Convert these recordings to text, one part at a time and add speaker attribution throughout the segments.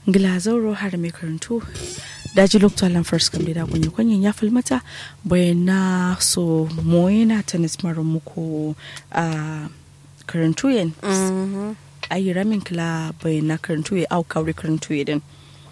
Speaker 1: Glazauro har mai karantu daji lokta lan first kam da kunyi kunyin ya falmata bayana so moyena tennis marin muku a karantu yen ayi ramin kila bayana karantu ya au kawri karantu ya din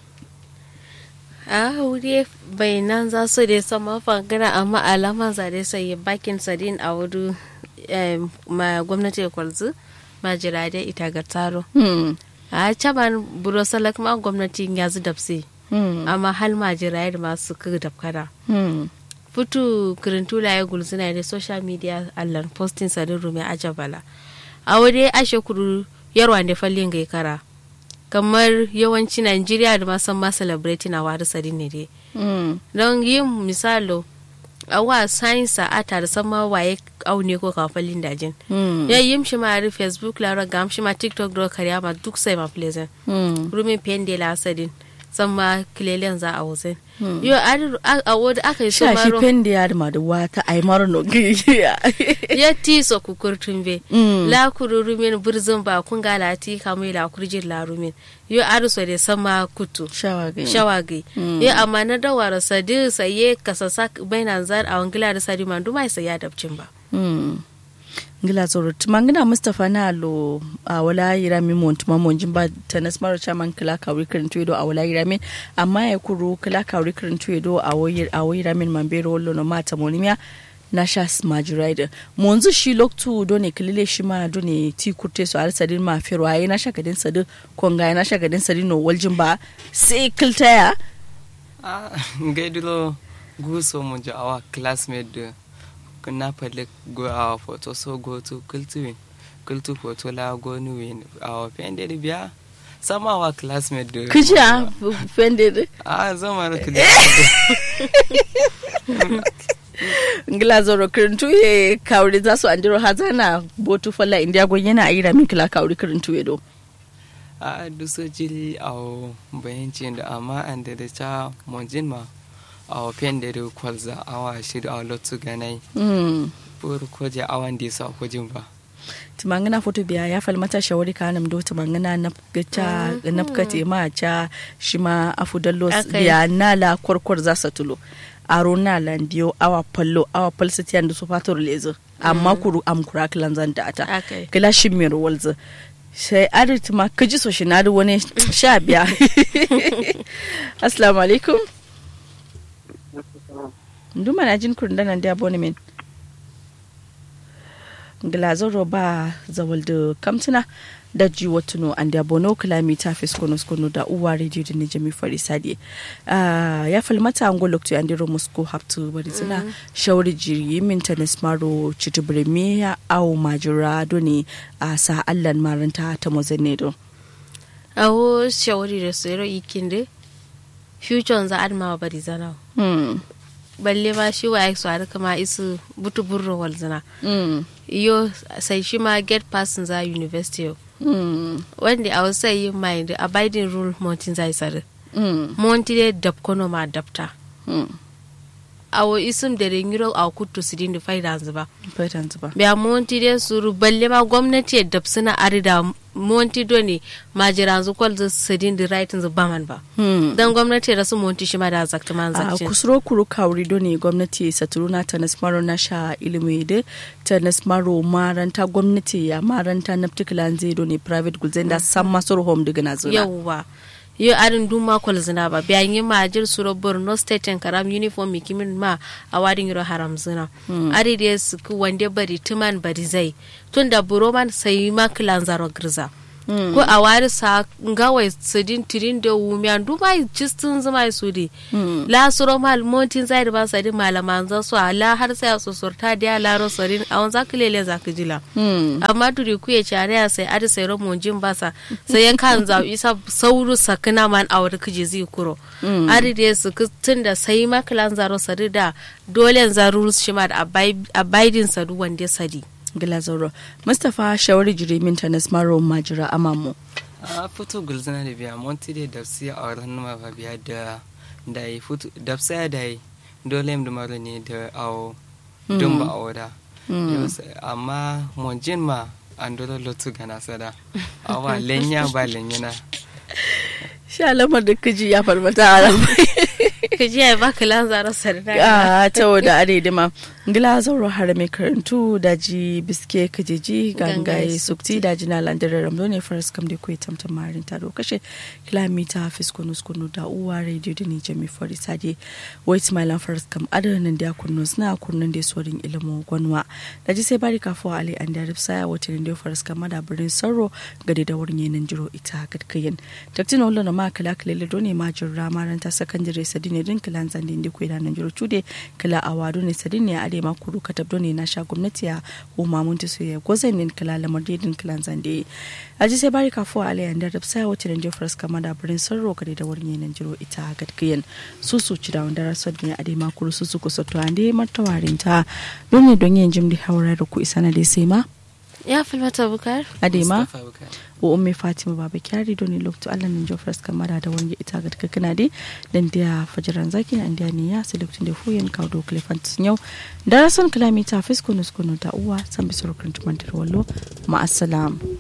Speaker 2: a wuri bayanan za su dai sama fangana amma alaman za dai sai bakin sadin a wuri ma gwamnati da kwalzu ma jirade ita ga taro a caban buro salak ma gwamnati ya zu dapse amma hal ma jirade masu kaga dapkada futu kirintula ya gulzina da social media allan posting sadin rumi ajabala a wuri ashe kuru yarwa da fallin gai kara kamar yawanci Najeriya da masan ma celebrate na wari sari ne dai. Don yin misalo a wa sainsa a tare sama waye aune ko kafalin dajin. Ya yi shi ma ri Facebook lara gam shi ma TikTok do kariya ma duk sai ma pleasant. Rumin pende la sadin. sama kilelen za a wusin. Yo a wadda aka yi su
Speaker 1: maro. Shashi pende ya da madu wata a yi maro no
Speaker 2: Ya ti so kukurtun be. La kuru rumin burzin ba kun ga lati kamar la kurjin la rumin. Yo a so da sama kutu.
Speaker 1: Shawagi.
Speaker 2: Shawagi. Yo amma na dawara sadi saye kasasa bainan zar a wangila da sadi man duma sai ya dabcin ba.
Speaker 1: ngila zoro tumangina mustapha na lo a wala yira mi mon tuma mon jimba tanas maro chaman kala ka wi kirin tuedo a wala yira min amma ya kuru kala ka wi kirin tuedo a woyir a woyira min mambero wollo no mata monimia na sha majiraida monzu shi loktu do ne kilile shi ma do ne ti kurte so sadin ma fero ayi na shagadin sadi konga na shagadin sadi no waljin ba sai kiltaya
Speaker 3: ah ngaidulo guso mo ja awa classmate na pale go awa photo so go to kultuwin kultu photo la go nuwin awa pende de biya sama awa classmate de
Speaker 1: kuja pende de
Speaker 3: ah zama ra kuja
Speaker 1: ngila zoro kirintu ye kawri za su andiro hazana botu falla india go yana ayira min kila kawri kirintu ye do
Speaker 3: a duso jili awo bayancin da amma an da da ta monjin ma awa pende de kwalza awa shiru awa lotu ganai pur koje awan di sa kojin ba
Speaker 1: tumangana foto biya ya falmata shawari ka nam do tumangana napgata napkate ma cha shima afudallo biya nala kwarkwar za sa tulo aro na landiyo awa pallo awa palsa tiyan da su fator lezo amma kuru am kura kilan zan da ata kila shimir walza sai arit ma kaji so shi na da wani sha biya assalamu alaikum nduma na jin kurun danan da abonement glazoro ba zawal da kamtuna da ji watuno an da bono kilomita fes kono kono da uwa radio da ne jami fari sadi ya falmata an golokto an diro musko haftu bari suna shawari jiri min tanis maro chitubure miya au majura doni a sa allan maranta ta mozane do
Speaker 2: awo shawari da tsero ikinde future za adma bari zana balle ma shi wa su har kama isu butu burro walzina iyo sai shi ma get person za university wanda a wasu yi mind abiding rule montin zai sare monti de dab kono ma dabta awo isum da rengiro a kutu sidin da faida zuba
Speaker 1: faidan zuba
Speaker 2: biya monti de suru balle ma gwamnati ya dab suna arida monti do ne ma jira zu kwal zu sidin da right zu baman ba dan gwamnati da su monti shi ma da zakta man zakce
Speaker 1: a kusuro kuru kawri do ne gwamnati saturuna ta nasmaro na sha ilimi da ta nasmaro maranta gwamnati ya maranta na particular zai do ne private gulzen da san masu home daga na zuna
Speaker 2: yawwa yo arin dun ma kwal zina ba biyan yi ma jir suro borno state en karam uniform mi kimin ma a wadin yiro haram zina ari da su ku wande bari tuman bari zai tun da buro man sai ma kilan zaro girza ko a wari sa ngawai sidin tirin da wumiyan duma jistin zuma su di la suro mal montin zai da ba sa din malaman za su ala har sai a sosorta da la ro sarin a wanza kilele za ka jila amma duri ku ya care sai adi sai ro monjin ba sa sai yan kan za isa sauru sakina man a wani kije zai kuro adi da su tun da sai makilan zaro sari da dole zaru shi ma da abidin sadu wanda sadi
Speaker 1: Glazoro. Mustapha shawari jiri min tanas maro majira amamu.
Speaker 3: a fito gulzina da biya monti da dafsi a wurin numa ba biya da da yi fito dafsa da yi dole mu maro ne da awo don ba a wada amma monjin ma an dole lotu gana sada awa lenya ba lenyana
Speaker 1: sha lamar da kaji ya farmata a ramai
Speaker 2: ka ji ya baka lanzara sarda
Speaker 1: a ta wada aredima ngila zauro harame karantu daji biske kajeji gangaye sukti daji na landare ramdo ne faras kam da kuwa tamtam marin taro kashe kilomita fiskunus kunu da uwa radio da ni jami fari sade wait my lan faras kam adanin da kunus na kunnan da sorin ilimin gwanwa daji sai bari kafo ali an da ripsa wata ne da faras kam da birnin sauro gade da wurin yanin jiro ita gadkayin taktin wala na ma kala kala do ne ma jirra maranta sakandare sadine din kilan zandin da kuwa nan jiro cude kala awado ne sadine a ade ma kuru katabdo ne na sha gwamnati a umma mun ta soya gozan din kala lamar din kilan zande aji sai bari kafo ale an da ripsa wata ne da faras kam da birnin sauro gade da wurin yanin jiro ita gadkayin su su ci da wanda rasod ne ade ma kuru su su kusa to ande martawarin ta don ne don yin jimdi haura da ku isa na dai sai ma
Speaker 2: ya filmata bukar
Speaker 1: adema
Speaker 3: Mustapha Bukar.
Speaker 1: wa umme fatima baba kyari doni lokto allah nin jo fras kamara da wani ita ga taka kana de dan dia fajaran zaki na india ne ya sai lokacin da fuyen kawo do klefant yau da rason kilomita fisko nusko ta uwa san bisoro kan tumantar wallo ma assalam